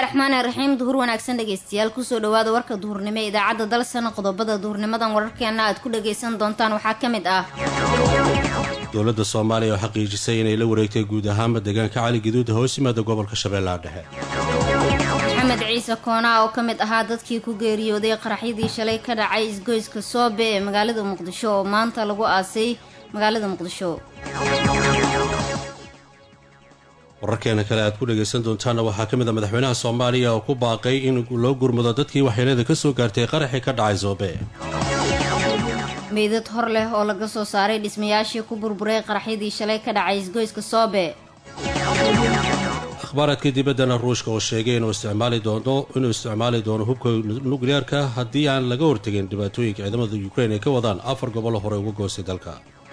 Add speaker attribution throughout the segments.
Speaker 1: raxmaani raxiim duhur wanaagsan dhegeystayaal kusoo dhawaada warka duhurnimo ee idaacadda dalsana qodobada duhurnimadan wararkeena aad ku dhageysan doontaan waxaa ka mid ah
Speaker 2: dowladda soomaaliya oo xaqiijisay inay la wareegtay guud ahaanba deegaanka cali gaduud hoos yimaada gobolka shabeellaha dhexe
Speaker 1: maxamed ciise koonaa oo ka mid ahaa dadkii ku geeriyooday qaraxyadii shalay ka dhacay isgoyska soobe ee magaalada muqdisho oo maanta lagu aasay magaalada muqdisho
Speaker 2: wararkeena kale aad ku dhagaysan doontaanna waxaa ka mid a madaxweynaha soomaaliya oo ku baaqay in loo gurmado dadkii waxyeelada ka soo gaartay qaraxii ka dhacay soobe
Speaker 1: meydad hor leh oo laga soo saaray dhismayaashii ku burburay qaraxyadii shalay ka dhacay isgoyska soobe
Speaker 2: akhbaaraadka dibaddana ruushka oo sheegay inuu isticmaali doono inuu isticmaali doono hubka nukliyeerka haddii aan laga hortegin dhibaatooyinka ciidamada ukrain ay ka wadaan afar gobolo hore uga goostay dalka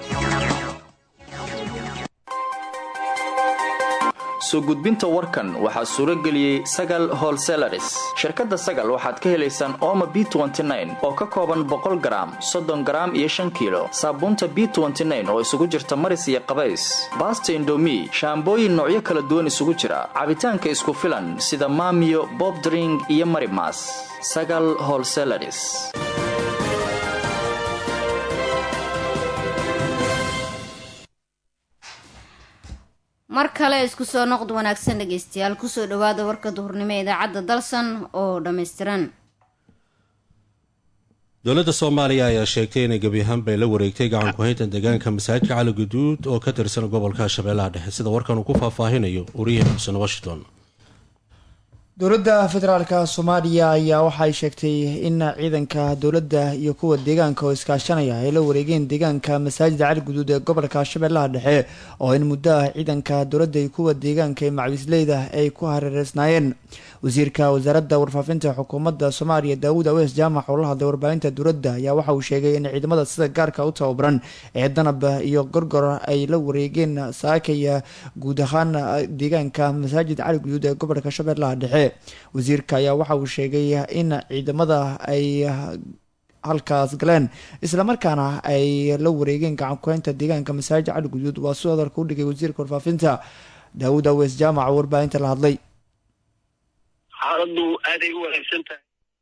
Speaker 3: soo gudbinta warkan waxaa suuro geliyey sagal holselaris shirkadda sagal waxaad ka helaysaan ooma b oo ka kooban boqol garaam soddon garaam iyo shan kiilo saabuunta b oo isugu jirta maris iyo qabays baasta indomi shaambooyin noocyo kala duwan isugu jira cabitaanka isku filan sida maamiyo bobdring iyo marimas sagal holselaris
Speaker 1: mar kale isku soo noqd wanaagsan dhegeystayaal kusoo dhawaada warka duhurnimo ee idaacadda dalsan oo dhammaystiran
Speaker 2: dowladda soomaaliya ayaa sheegtay inay gebi ahaan bay la wareegtay gacan ku-haynta deegaanka masaajidka cali guduud oo ka tirsan gobolka shabeellaha dhexe sida warkan uu ku faahfaahinayo wariyaha xuseen washington
Speaker 4: dowladda federaalka soomaaliya ayaa waxay sheegtay in ciidanka dowladda iyo kuwa deegaanka oo iskaashanaya ay la wareegeen deegaanka masaajida cali guduud ee gobolka shabeellaha dhexe oo in muddo ah ciidanka dowladda iyo kuwa deegaanka ee macawisleyda ay ku hareereysnaayeen wasiirka wasaaradda warfaafinta xukuumadda soomaaliya daawud awees jaamac oo la hadlay warbaahinta dowladda ayaa waxa uu sheegay in ciidamada sida gaarka u tababaran ee danab iyo gorgor ay la wareegeen saakaya guud ahaan deegaanka masaajid cali guduud ee gobolka shabeellaha dhexe wasiirka ayaa waxa uu sheegay in ciidamada ay halkaas galeen islamarkaana ay la wareegeen gacan ku-haynta deegaanka masaajid cali guduud waa sidoo hadalka u dhigay wasiirka warfaafinta daawud awees jaamac oo warbaahinta la hadlay
Speaker 5: xaaladu aaday u wanaagsan tahay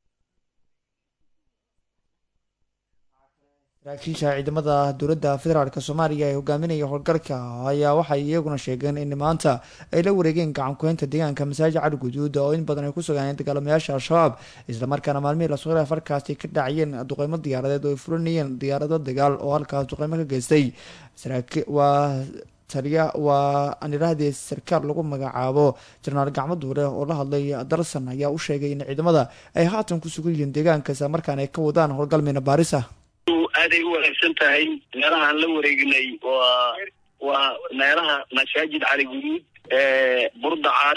Speaker 4: saraakiisha ciidamada dowladda federaalk soomaaliya ee hogaaminaya howlgalka ayaa waxay iyaguna sheegeen in maanta ay la wareegeen gacan ku-haynta deegaanka masaajid cali guduud oo in badan ay ku sugaaneen dagaalamayaasha al-shabaab islamarkaana maalmihii lasoo xiray farkaasi ka dhacayeen duqeymo diyaaradeed oo ay fulinayeen diyaarado dagaal oo halkaas duqeymo ka geystay waa taliya waa aniraahdii sarkaal lagu magacaabo jenaraal gacmo duure oo la hadlay darsan ayaa u sheegay in ciidamada ay haatan ku sugan yihiin deegaanka islamarkaana ay ka wadaan howlgal miina baaris ah
Speaker 5: aaday u wanaagsan tahay meelahaan la wareegnay waa waa meelaha masaajid cali guduud burdacar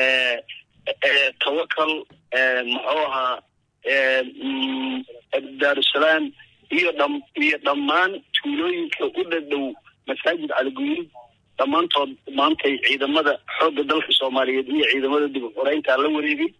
Speaker 5: tawakal muxuu ahaa daarusalaam iyo dham iyo dhammaan tuulooyinka u dhadhow masaajid cali guduud dhammaantood maantay ciidamada xoogga dalka soomaaliyeed iyo ciidamada dib uxoreynta la wareegay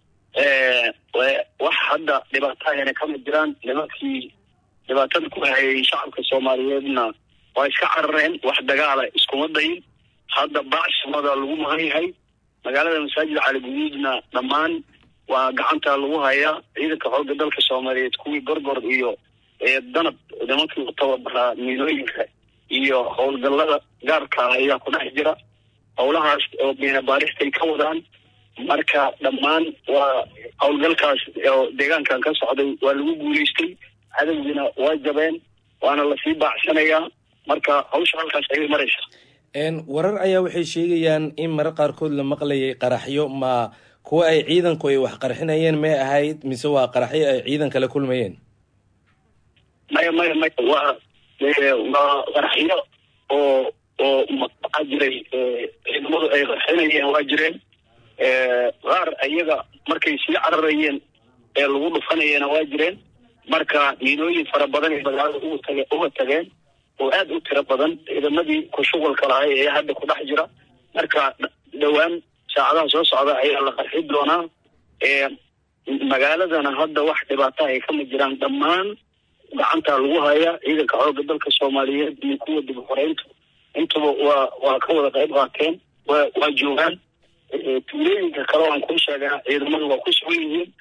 Speaker 5: wax hadda dhibaatahayna kama jiraan nimankii dhibaatada ku hayay shacabka soomaaliyeedna waa iska carareen wax dagaala iskuma dayin hadda bacshamada lagu mahan yahay magaalada masaajid cali guduudna dhammaan waa gacanta lagu hayaa ciidanka xoogga dalka soomaaliyeed kuwii gorgor iyo danab nimankii u tababaraa miilooyinka iyo howlgallada gaarka ayaa ku dhex jira howlahaas oo miina baaristay ka wadaan marka dhammaan waa howlgalkaas oo deegaankan ka socday waa lagu guulaystay cadowgiina waa jabeen waana lasii baacsanayaa marka hawsha halkaas ayay maraysa
Speaker 6: warar ayaa waxay sheegayaan in marar qaarkood la maqlayay qaraxyo ma kuwa ay ciidanku ay wax qarxinayeen may ahayd mise waa qaraxyo ay ciidan kala kulmayeen
Speaker 5: maya maya maya waa waa qaraxyo oo oo waxaa jiray ciidamadu ay qarxinayeen waa jireen qaar ayaga markay sii cararayeen ee lagu dhufanayena waa jireen marka miinooyin fara badan ay magaalada uga tage uga tageen oo aada u tiro badan ciidamadii ku shuqulka lahay ee hadda ku dhex jira marka dhowaan saacadaha soo socda ayaa la qarxi doonaa magaaladana hadda wax dhibaata ay kama jiraan dhammaan gacanta lagu hayaa ciidanka xoogga dalka soomaaliyeed iyo kuwa dib uxoreyntu intuba waa waa ka wada qayb qaateen wa waa joogaan tuulooyinka kale aan kuu sheegana ciidamadu waa ku sugan yihiin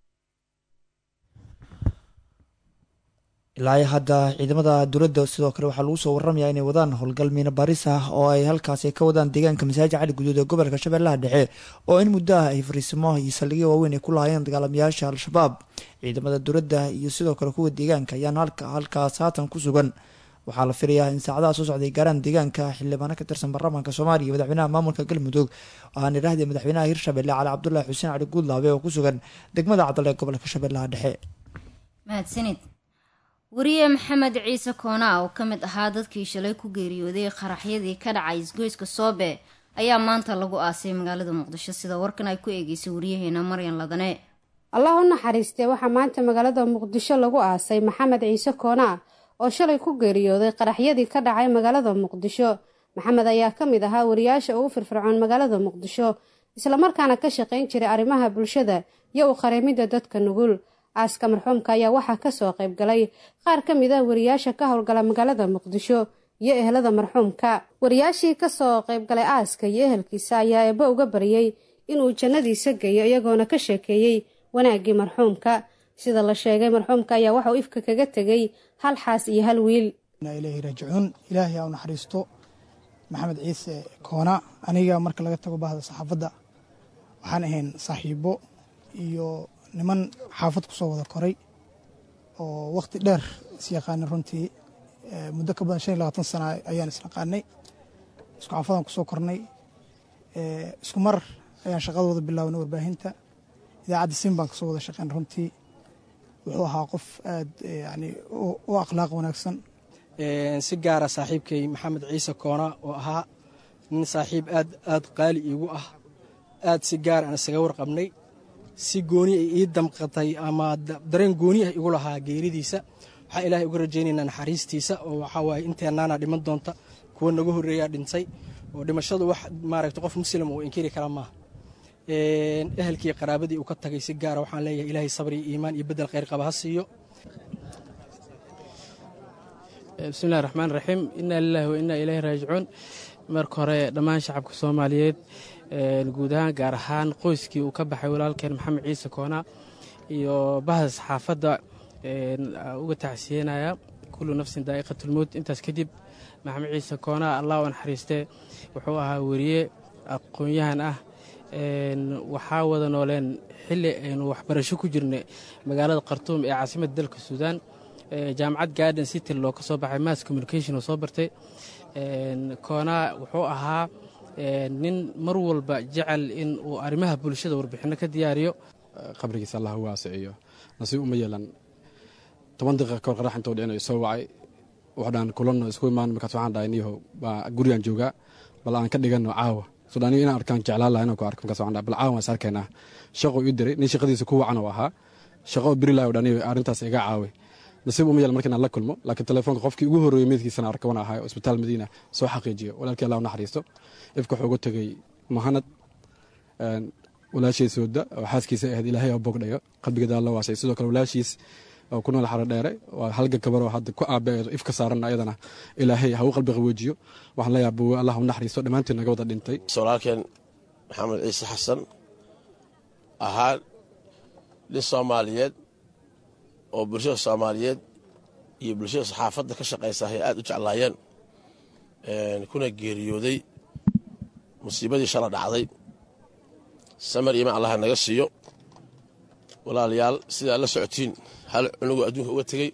Speaker 4: ilaa hadda ciidamada dowladda sidoo kale waxaa lagu soo waramayaa inay wadaan howlgal miina baris ah oo ay halkaasi ka wadaan deegaanka masaajid cali guduud ee gobolka shabeellaha dhexe oo in muddo ah ay fariisimo iyo saldhigyo waaweyn ay ku lahaayeen dagaalamayaasha al-shabaab ciidamada dowladda iyo sidoo kale kuwa deegaanka ayaan halkaas haatan ku sugan waxaa la filayaa in saacadaha soo socday gaaraan deegaanka xildhibaano ka tirsan baarlamaanka soomaaliya madaxweynaha maamulka galmudug waxaan idhahdee madaxweynaha hirshabelle cali cabdulaahi xuseen cali guudlaabe oo ku sugan degmada cadal ee gobolka shabeellaha dhexe
Speaker 1: mahadsanid wariye maxamed ciise koonaa oo ka mid ahaa dadkii shalay ku geeriyooday qaraxyadii ka dhacay isgoyska soobe ayaa maanta lagu aasay magaalada muqdisho sida warkan ay ku eegeysay wariyaheena maryan ladane
Speaker 7: allah u naxariistee waxaa maanta magaalada muqdisho lagu aasay maxamed ciise koonaa oo shalay ku geeriyooday qaraxyadii ka dhacay magaalada muqdisho maxamed ayaa ka mid ahaa wariyaasha ugu firfircoon magaalada muqdisho islamarkaana ka shaqayn jiray arrimaha bulshada iyo u qareemidda dadka nugul aaska marxuumka ayaa waxaa kasoo qayb galay qaar ka mid ah wariyaasha ka howlgala magaalada muqdisho iyo ehelada marxuumka wariyaashii kasoo qaybgalay aaska iyo ehelkiisa ayaa eebbe uga baryey inuu jannadiisa geeyo iyagoona ka sheekeeyey wanaaggii marxuumka sida la sheegay marxuumka ayaa waxauu ifka kaga tegay hal xaas iyo hal wiil
Speaker 8: ilaahi raajicuun ilaahay aa u naxariisto maxamed ciise koona aniga marka laga tago bahda saxaafadda waxaan ahayn saaxiibo iyo niman xaafad ku soo wada koray oo wakhti dheer is yaqaanay runtii muddo ka badan shan iyo labaatan sana ayaan isnaqaanay isku xaafadaan ku soo kornay isku mar ayaan shaqadooda bilaabnay warbaahinta idaacadda sin baan kasoo wada shaqeyn runtii wuxuu ahaa qof aad yani u akhlaaq wanaagsan
Speaker 9: si gaara saaxiibkay maxamed ciise koona oo ahaa nin saaxiib aad aad qaali iigu ah aad si gaar aan isaga warqabnay si gooni ay ii damqatay ama dareen gooni ah igu lahaa geeridiisa waxaa ilaahay uga rajaynaynaa naxariistiisa oo waxaa waaye inteennaana dhiman doonta kuwa naga horreeyaa dhintay oo dhimashadu wax maaragta qof muslim uu inkiri kara maaha ehelkii qaraabadii uu ka tagay si gaara waxaan leeyahay ilaahay sabri iyo iimaan iyo bedel khayr qaba ha siiyo
Speaker 10: bismillahi raxmaan raxiim inaa lilaahi wa innaa ilaahi raajicuun marka hore dhammaan shacabka soomaaliyeed guud ahaan gaar ahaan qoyskii uu ka baxay walaalkeen maxamed ciise koona iyo bahda saxaafadda uga tacsiyenaya kullu nafsin daa'iqatulmowt intaas kadib maxamed ciise koona allah u naxariistee wuxuu ahaa weriye aqoon-yahan ah waxaa wada nooleen xilli aynu waxbarasho ku jirnay magaalada khartuum ee caasimadda dalka suudaan jaamacad garden city loo ka soo baxay mass communication oo soo bartay koonaa wuxuu ahaa nin mar walba jecel in uu arrimaha bulshada warbixinno ka diyaariyo
Speaker 11: qabrigiisa allah u waasiciyo nasiib uma yeelan toban daqiiqa kahor qarax intoo dhicinayo soo wacay waxdhaan kulanno isku imaan markaas waxaan dhahay niyahow baa gurigaan joogaa bal aan ka dhigano caawa soo aniga inaan arkaan jeclaan laha inaan ku arko markaas waxaan dhahay bal caawa waan is arkaynaa shaqo ii diray nin shaqadiisa ku wacan oo ahaa shaqo beri laha dhaniyo arrintaas iga caaway nasiib uma yeelan marka inaan la kulmo laakiin telefoonka qofkii ugu horreeyey meydkiisana arka wana ahay oo isbitaal madiina soo xaqiijiyo walaalkii allah u naxariisto ifka wuxuu uga tegey muhanad walaashiis sooda oo xaaskiisa ahayd ilaahay oo bogdhayo qalbigeeda alla waasay sidoo kale walaashiis oo ku nool xaro dheere waa halga gabaroo hadda ku aabeedo ifka saaran ayadana ilaahay ha u qalbi qaboojiyo waxaan leeyahay buwe allah u naxariisto dhammaantiin naga wada dhintay
Speaker 12: walaalkeen maxamed ciise xasan ahaa nin soomaaliyeed oo bulshada soomaaliyeed iyo bulshada saxaafadda ka shaqaysa ay aad u jeclaayeen kuna geeriyooday musiibadii shala dhacday samar iimaan allah naga siiyo walaalayaal sidaa la socotiin hal cunugu adduunka uga tegey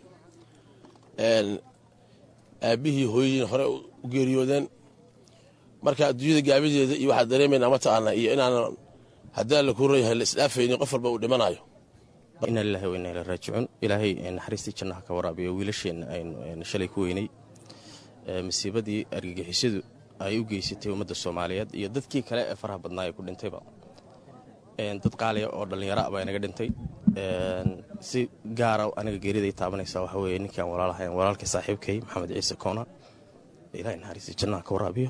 Speaker 12: aabbihii hooyadiina hore u geeriyoodeen marka adduunyada gaabideeda iyo waxaa dareemaynaa mataqaana iyo inaanan haddii alla kuu rayahay la isdhaafaynin qof walba uu dhimanayo
Speaker 13: ina lilahi wa ina ila raajicuun ilaahay naxariistii jannaha ka waraabiyo wiilasheenna aynu shalay ku weynay masiibadii argagixisadu ay u geysatay ummadda soomaaliyeed iyo dadkii kale ee faraha badnaa ee ku dhintayba dad qaaliya oo dhallinyaro ah baa inaga dhintay si gaara aniga geeriday taabanaysa waxaa weeye ninkaan walaalahayn walaalkii saaxiibkay maxamed ciise koona ilahay naxariistii jannaha ka waraabiyo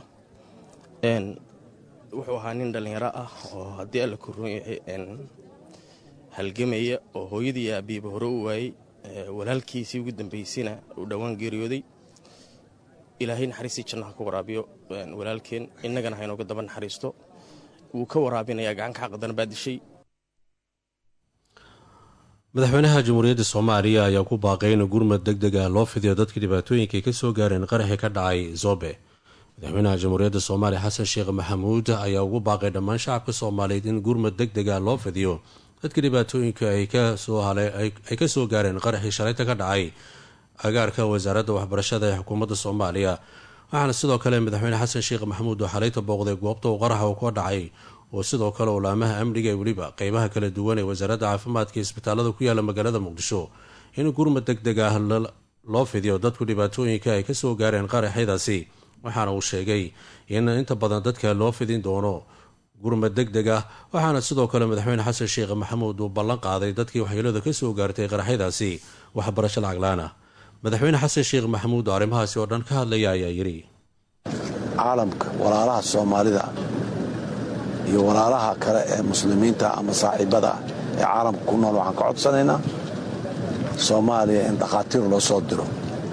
Speaker 13: wuxuu ahaa nin dhallinyaro ah oo haddii alla ku roon yahay halgamaya oo hooyadii iyo aabiiba hore u waayey walaalkiisii ugu dambaysayna uu dhowaan geeriyooday ilaahay naxariistii jannaha ku waraabiyo walaalkeen innagana haynooga daba naxariisto wuu ka waraabinayaa gacanka xaqadan baa dishay
Speaker 2: madaxweynaha jamhuuriyadda soomaaliya ayaa ku baaqay in gurmad deg deg ah loo fidiyo dadkii dhibaatooyinka ay ka soo gaareen qaraxii ka dhacay zobe madaxweynaha jamhuuriyadda soomaaliya xasan sheekh maxamuud ayaa ugu baaqay dhammaan shacabka soomaaliyeed in gurmad deg deg ah loo fidiyo dadkii dhibaatooyinka ay ka soo gaareen qaraxii shalayta ka dhacay agaarka wasaaradda waxbarashada ee xukuumadda soomaaliya waxaana sidoo kale madaxweyne xasan sheekh maxamuud oo xalayta booqday goobta uu qaraxa uu ka dhacay oo sidoo kale ulaamaha amniga ee weliba qeybaha kala duwan ee wasaaradda caafimaadka isbitaalada ku yaala magaalada muqdisho in gurmad deg deg ah loo fidiyo dadku dhibaatooyinka ay kasoo gaareen qaraxyadaasi waxaana uu sheegay in inta badan dadka loo fidin doono gurmad deg deg ah waxaana sidoo kale madaxweyne xasan sheekh maxamuud uu ballan qaaday dadkii waxyeelada kasoo gaartay qaraxyadaasi waxbarasho lacaglaan ah madaxweyne xasan sheekh maxamuud oo arrimahaasi oo dhan ka hadlaya ayaa yidhi
Speaker 14: caalamka walaalaha soomaalida iyo walaalaha kale ee muslimiinta ama saaxiibada ah ee caalamka ku nool waxaan ka codsanaynaa soomaaliya in dhakhaatiir loo soo diro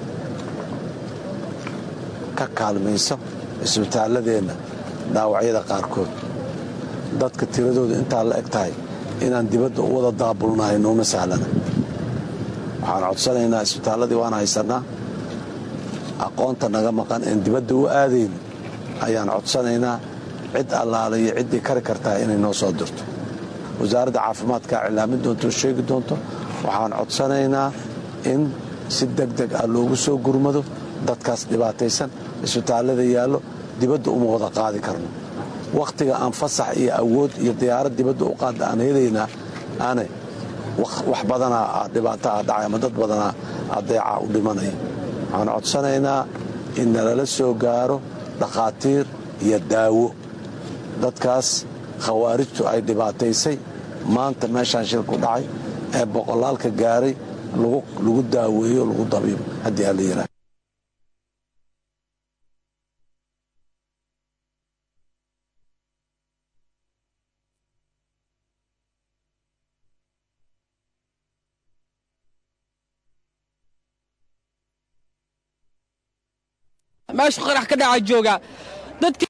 Speaker 14: ka kaalmayso isbitaalladeenna dhaawacyada qaarkood dadka tiradooda intaa la eg tahay inaan dibadda u wada daabulnahay nooma sahlana waxaan codsanaynaa isbitaalladii waan haysannaa aqoonta naga maqan een dibadda u aadayn ayaan codsanaynaa cid allaala iyo ciddii kari kartaa inay noo soo dirto wasaaradda caafimaadkaa cilaamin doonto o sheegi doonto waxaan codsanaynaa in si deg deg ah loogu soo gurmado dadkaas dhibaataysan isbitaallada yaallo dibadda uma wada qaadi karno wakhtiga aan fasax iyo awood iyo diyaarad dibadda u qaadda aan helaynaa ane wax badanaa dhibaato ah dhacay ama dad badanaa adeeca u dhimanaya waxaan codsanaynaa in nalala soo gaaro dhakhaatiir iyo daawo dadkaas khawaarijtu ay dhibaataysay maanta meeshaan shilku dhacay ee boqolaalka gaaray lagu daaweeyo lagu dabiibo haddii alla yidhaah
Speaker 15: meeshu qarax ka dhaca jooga dadki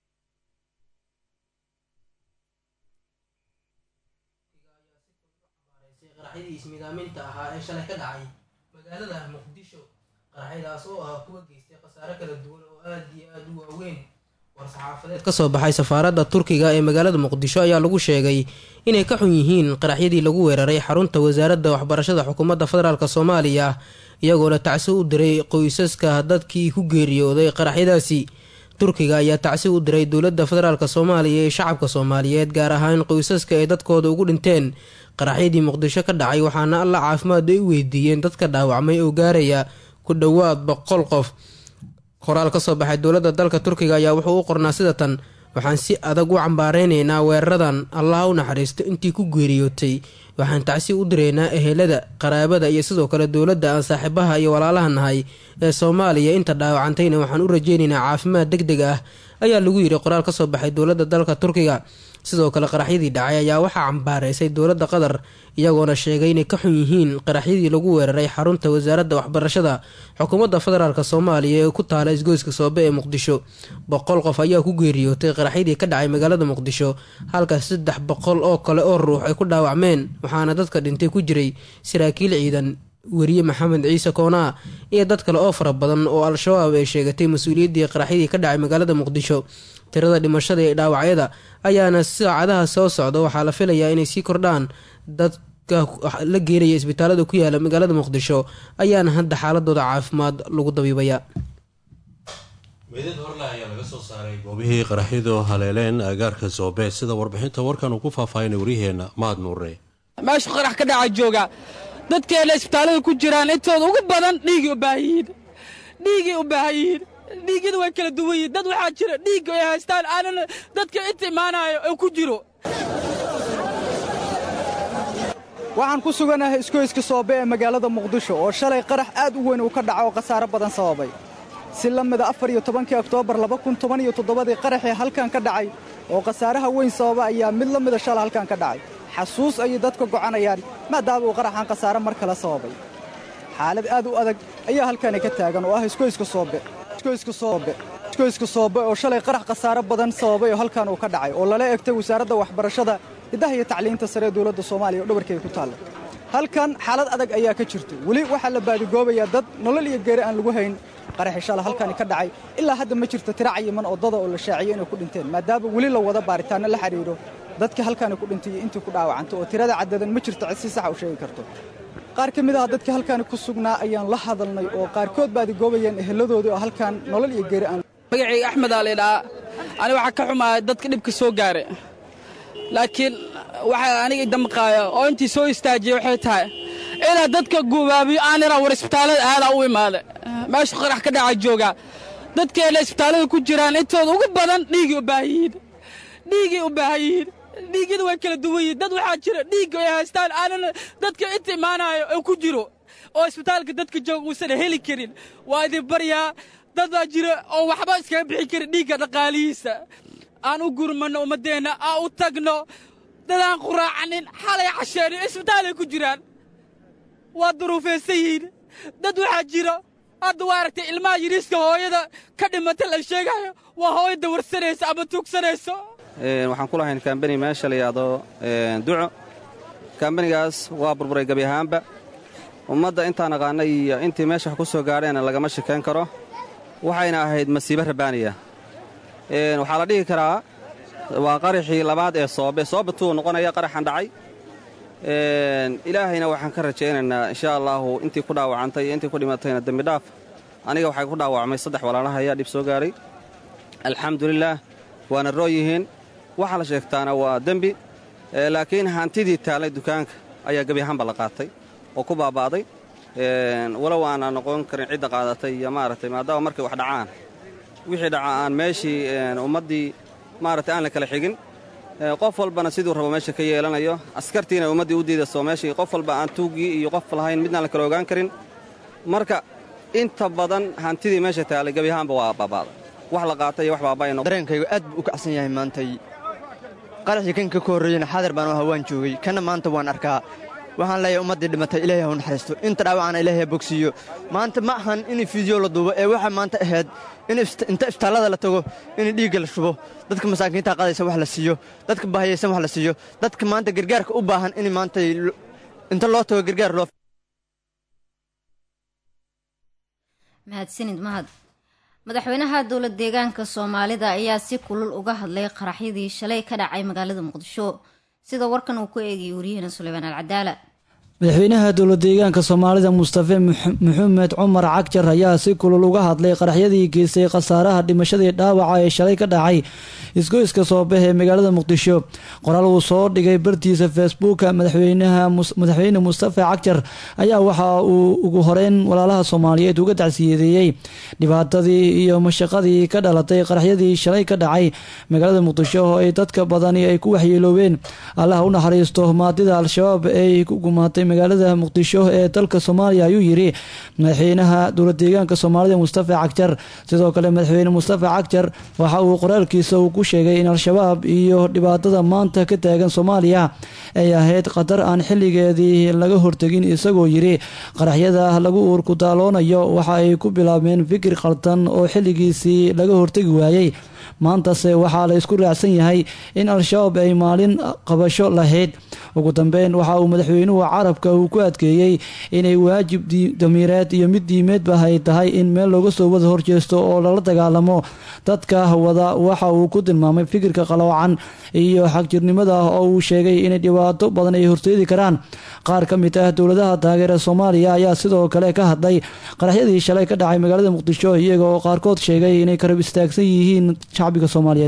Speaker 16: qaraxyadii ismidaaminta ahaa ee shalay ka dhacay magaalada muqdisho qaraxyadaas oo ah kuwa geystay khasaare kala duwan oo aad iyo aad u waaweyn war-saxaafadeed ka soo baxay safaaradda turkiga ee magaalada muqdisho ayaa lagu sheegay inay ka xun yihiin qaraxyadii lagu weeraray xarunta wasaaradda waxbarashada xukuumadda federaalk soomaaliya iyagoona tacsi u diray qoysaska dadkii ku geeriyooday qaraxyadaasi turkiga ayaa tacsi u diray dowladda federaalk soomaaliya ee shacabka soomaaliyeed gaar ahaan qoysaska ay dadkooda ugu dhinteen qaraxyadii muqdisho ka dhacay waxaana alla caafimaad ay u weydiiyeen dadka dhaawacmay oo gaaraya ku dhowaad boqol qof qoraal ka soo baxay dowladda dalka turkiga ayaa wuxuu u qornaa sida tan waxaan si adag u cambaareynayna weeraradan allaha u naxariisto intii ku geeriyootay waxaan tacsi u diraynaa ehelada qaraabada iyo sidoo kale dowladda aan saaxiibaha iyo walaalaha nahay ee soomaaliya inta dhaawacantayna waxaan u rajeynaynaa caafimaad deg deg ah ayaa lagu yidhi qoraal ka soo baxay dowladda dalka turkiga sidoo kale qaraxyadii dhacay ayaa waxaa cambaareysay dowladda qatar iyagoona sheegay inay ka xun yihiin qaraxyadii lagu weeraray xarunta wasaaradda waxbarashada xukuumadda federaalk soomaaliya ee ku taala isgoyska soobe ee muqdisho boqol qof ayaa ku geeriyootay qaraxyadii ka dhacay magaalada muqdisho halka saddex boqol oo kale oo ruux ay ku dhaawacmeen waxaana dadka dhintay ku jiray saraakiil ciidan weriye maxamed ciise koonaa iyo dad kale oo fara badan oo al-shabaab ay sheegatay mas-uuliyaddii qaraxyadii ka dhacay magaalada muqdisho tirada dhimashada iyo dhaawacyada ayaana saacadaha soo socda waxaa la filayaa inay sii kordhaan dadka la geenaya isbitaalada ku yaala magaalada muqdisho ayaana hadda xaaladooda caafimaad lagu dabiibaya
Speaker 2: meydad horle ayaa laga soo saaray goobihii qaraxyadu haleeleen agaarka zoobe sida warbixinta warkan uu ku faahfaahinay waryaheena mahad nuure
Speaker 15: meeshu qarax ka dhaca jooga dadkeena isbitaallada ku jiraan intooda ugu badan dhiigay u baahan yihiin dhiigay u baahan yihiin dhiigyada way kala duwan yihiin dad waxaa jira dhiigga ay haystaan aanan dadka inta imaanayo oo ku jiro
Speaker 17: waxaan ku suganahay iskoyska soobe ee magaalada muqdisho oo shalay qarax aad u weyn uu ka dhaco oo khasaare badan sababay si la mida afar iyo tobankii oktoobar laba kun toban iyo toddobadii qaraxii halkan ka dhacay oo khasaaraha weyn sababa ayaa mid la mida shala halkan ka dhacay xasuus ayay dadka gocanayaan maadaama uu qaraxan khasaare mar kale sababay xaalad aad u adag ayaa halkani ka taagan oo ah iskoyska soobe iskoyska soobe isgoyska soobe oo shalay qarax khasaare badan sababay oo halkan uu ka dhacay oo lala egtay wasaaradda waxbarashada hiddaha iyo tacliinta sare ee dowladda soomaaliya oo dhabarkeeda ku taalla halkan xaalad adag ayaa ka jirta weli waxaa la baadigoobayaa dad nolol iyo geeri aan lagu hayn qaraxi shala halkani ka dhacay ilaa hadda ma jirto tira cayiman oo dada oo la shaaciyey inay ku dhinteen maadaama weli la wada baaritaanno la xidhiidho dadkii halkani ku dhintay iyo intii ku dhaawacantay oo tirada caddadan ma jirto cid si saxa u sheegi karto qaar ka mid ah dadkii halkani ku sugnaa ayaan la hadalnay oo qaarkood baadigoobayeen eheladoodii oo halkan nolol iyo geeri aan
Speaker 15: magacayga axmed aa laydhaa ani waxaa ka xumaaya dadka dhibka soo gaara laakiin waxaa aniga damqaaya oo intii soo istaajiyey waxay tahay inaa dadka gubaabiyo aan iraa war isbitaallada aadaa u imaada meesha qarax ka dhaca joogaa dadkeena isbitaallada ku jiraan intooda ugu badan dhiigay u baahan yihiin dhiigay u baahan yihiin dhiigyada way kala duwan yihiin dad waxaa jira dhiigga ay haystaan aanan dadka inta imaanayo oo ku jiro oo isbitaalka dadka jooga uusan heli karin waa idin baryaa dad baa jira oo waxba iskaga bixin karin dhiigga dhaqaalihiisa aan u gurmanno ummaddeenna aan u tagno dadaan quraacanin xalay casheenin isbitaalay ku jiraan waa duruufaysan yihiin dad waxaa jira hadda waa aragtay ilmaha yiriiska hooyada ka dhimata la sheegayo waa hooyo dawarsanaysa ama tuugsanayso
Speaker 18: waxaan ku lahayn kambani meesha la yidhaahdo duco kambanigaas waa burburay gebi ahaanba ummadda intaan aqaanay iyo intii meesha wax ku soo gaadheen lagama shikayn karo waxayna ahayd masiibo rabaaniya waxaa la dhihi karaa waa qaraxii labaad ee soobe soobe tuu noqonaya qaraxan dhacay ilaahayna waxaan ka rajaynaynaa insha allaahu intii ku dhaawacantay iyo intii ku dhimatayna dembidhaaf aniga waxay ku dhaawacmay saddex walaalaha ayaa dhib soo gaaray alxamdulilaah waana roo yihiin waxaa la sheegtaana waa dembi laakiin hantidii taallay dukaanka ayaa gebi ahaanba la qaatay oo ku baaba'day walow aana noqon karin cidda qaadatay iyo maaragtay maadaama markay wax dhacaan wixii dhaca aan meeshii ummaddii maaragtay aan la kala xigin qof walbana siduu rabo meesha ka yeelanayo askartiina ummaddii u diidaso meeshii qof walba aan tuuggii iyo qof lahayn midnaan la kala ogaan karin marka inta badan hantidii meesha taallay gebi ahaanba waa baaba'day wax la qaatay iyo wax baaba'ayno
Speaker 19: dareenkaygu aad buu u kacsan yahay maantay qaraxii kan ka ka horreeyena xadar baan u hawaan joogay kanna maanta waan arkaa waxaan leeyahay ummaddii dhimatay ilaahay ha u naxariisto inta dhaawacana ilaahay ha bogsiiyo maanta ma ahan in fiidyo la duubo ee waxaa maanta ahayd in inta isbitaallada la tago in dhiigga la shubo dadka masaakiinta qadaysa wax la siiyo dadka bahayaysan wax la siiyo dadka maanta gargaarka u baahan in maanta inta loo tago gargaar loo
Speaker 1: mahadsanid mahad madaxweynaha dowlad deegaanka soomaalida ayaa si kulul uga hadlay qaraxyadii shalay ka dhacay magaalada muqdisho sida warkan uu ku eegayay waryaheena suleymaan alcadaala
Speaker 20: madaxweynaha dowlad deegaanka soomaalida mustafe maxamed cumar cagjar ayaa si kulul uga hadlay qaraxyadii geystay khasaaraha dhimashadii dhaawaca ee shalay ka dhacay isgoyska soobex ee magaalada muqdisho qoraal uu soo dhigay bartiisa facebooka madaxweyne mustafe cagjar ayaa waxa uu ugu horeyn walaalaha soomaaliyeed uga tacsiyadeeyey dhibaatadii iyo mashaqadii ka dhalatay qaraxyadii shalay ka dhacay magaalada muqdisho oo ay dadka badani ay ku waxyeeloobeen allah u naxariisto maadida al-shabaab ee ku gumaatay magaalada muqdisho ee dalka soomaaliya ayuu yiri madaxweynaha dowlad deegaanka soomaalida mustafa cagjar sidoo kale madaxweyne mustafa cagjar waxa uu qoraalkiisa uu ku sheegay in al-shabaab iyo dhibaatada maanta ka taagan soomaaliya ay ahayd khatar aan xilligeedii laga hortegin isagoo yiri qaraxyada lagu uurku daaloonayo waxa ay ku bilaabmeen fikir khaldan oo xilligiisii laga hortegi waayey maantase waxaa la isku raacsan yahay in al-shabaab ay maalin qabasho lahayd ugu dambeyn waxa uu madaxweynuhu carabka uu ku adkeeyey inay waajib damiireed iyo mid diimeedba ay tahay in meel looga soo wada horjeesto oo lala dagaalamo dadka wada waxa uu ku tilmaamay fikirka qaloocan iyo xagjirnimada oo uu sheegay inay dhibaato badan ay horseedi karaan qaar ka mid ah dowladaha taageera soomaaliya ayaa sidoo kale ka hadlay qaraxyadii shalay ka dhacay magaalada muqdisho iyaga oo qaarkood sheegay inay karab istaagsan yihiin shacbiga soomaaliyeed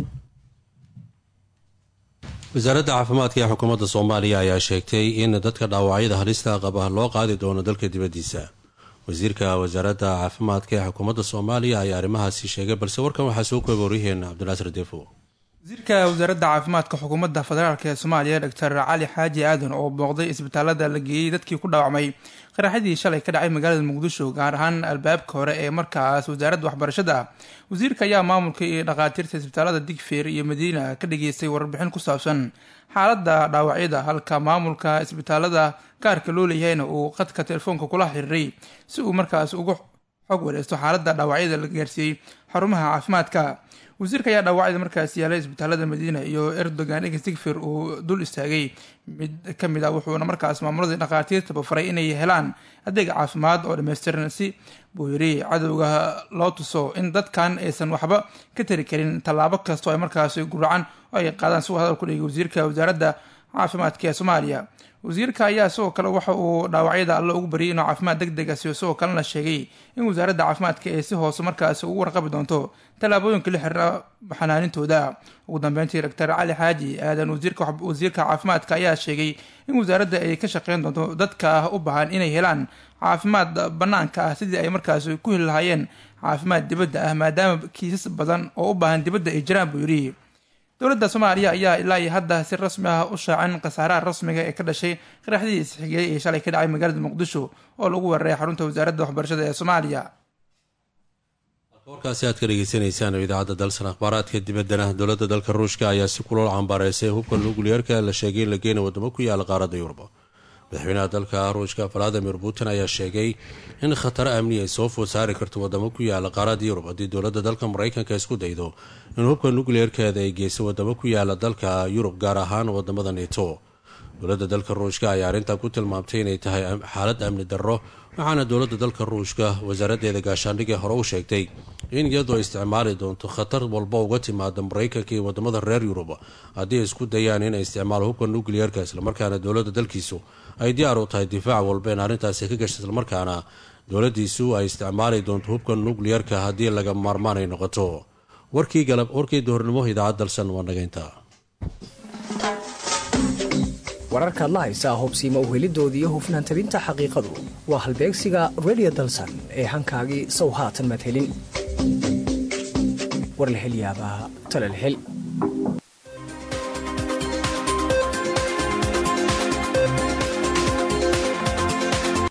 Speaker 2: wasaaradda caafimaadka ee xukuumadda soomaaliya ayaa sheegtay in dadka dhaawacyada halista qaba loo qaadi doono dalka dibaddiisa wasiirka wasaaradda caafimaadka ee xukuumadda soomaaliya ayaa arrimahaasi sheegay balse warkan waxaa soo kooba waryaheena cabdinaasir defo
Speaker 21: wasiirka wasaaradda caafimaadka xukuumadda federaalk ee soomaaliya doctor cali xaaji aadan oo booqday isbitaalada la geeyey dadkii ku dhaawacmay qaraxyadii shalay ka dhacay magaalada muqdisho gaar ahaan albaabka hore ee markaas wasaaradda waxbarashada wasiirka ayaa maamulka iyo dhakhaatiirta isbitaalada digfeer iyo madiina ka dhageystay warbixin ku saabsan xaaladda dhaawacyada halka maamulka isbitaalada gaarka loo leeyahayna uu qadka telefoonka kula xiriiray si uu markaas ugu xog wareysto xaaladda dhaawacyada la gaarsiiyey xarumaha caafimaadka wasiirka ayaa dhaawacyada markaasi yaalay isbitaalada madiina iyo erdogan egestigfir uu dul istaagay mid ka mid ah wuxuuna markaas maamuladii dhakhaatiirtaba faray inay helaan adeeg caafimaad oo dhammaystiran si buu yidhi cadowga loo tuso in dadkan aysan waxba ka tari karin tallaabo kastoo ay markaasi guracan oo ay qaadaan si uu hadal ku dhigay wasiirka wasaaradda caafimaadka ee soomaaliya wasiirka ayaa sidoo kale waxa uu dhaawacyada alle ugu bariyay inuu caafimaad deg deg a siyo sidoo kalena sheegay in wasaaradda caafimaadka ay si hoose markaasi ugu warqabi doonto tallaabooyinka la xiriira xanaanintooda ugu dambeyntii doctor cali xaaji aadan wasiirka caafimaadka ayaa sheegay in wasaaradda ay ka shaqeyn doonto dadka u baahan inay helaan caafimaad banaanka ah sidii ay markaasi ku heli lahaayeen caafimaad dibadda ah maadaama kiisas badan oo u baahan dibadda ay jiraan buu yidhi dowladda soomaaliya ayaa ilaa iyo hadda si rasmi ah u shaacin khasaaraha rasmiga ee ka dhashay qaraxdii isxigiyey ee shalay ka dhacay magaalada muqdisho oo lagu weeraray xarunta wasaaradda waxbarashada ee soomaaliya
Speaker 2: warkaasi aad ka dhegeysanaysaan oo idaacadda dalsan akhbaaraadka dibaddana dowladda dalka ruushka ayaa si kulol cambaareysay hubka nukliyeerka la sheegay in la geena wadamo ku yaala qaaradda yurub madaxweynaha dalka ruushka valadimir putin ayaa sheegay in khataro amni ay soo food saari karto wadamo ku yaala qaaradda yurub haddii dowladda dalka maraykanka isku daydo in hubka nukliyeerkeeda ay geyso wadamo ku yaala dalka yurub gaar ahaan wadamada neto dowladda dalka ruushka ayaa arrintan ku tilmaamtay inay tahay xaalad amni darro waxaana dowladda dalka ruushka wasaaraddeeda gaashaandhigii hore u sheegtay in iyadoo isticmaali doonto khatar walba uga timaada maraykanka iyo wadamada reer yurub haddii ay isku dayaan inay isticmaalo hubka nukliyeerka islamarkaana dowladda dalkiisu ay diyaar u tahay difaac walba in arrintaasi ka gasho islamarkaana dowladdiisu ay isticmaali doonto hubka nukliyeerka haddii laga maarmaan ay noqoto warkii galab warkii duhurnimo idaacad dalsan waa nagaynta
Speaker 3: wararkaad la haysaa hubsiima uhelidoodii hufnaan tabinta xaqiiqadu waa halbeegsiga redio dalsan ee hankaagii sow haatan maad helin war la hel yaabaa talal hel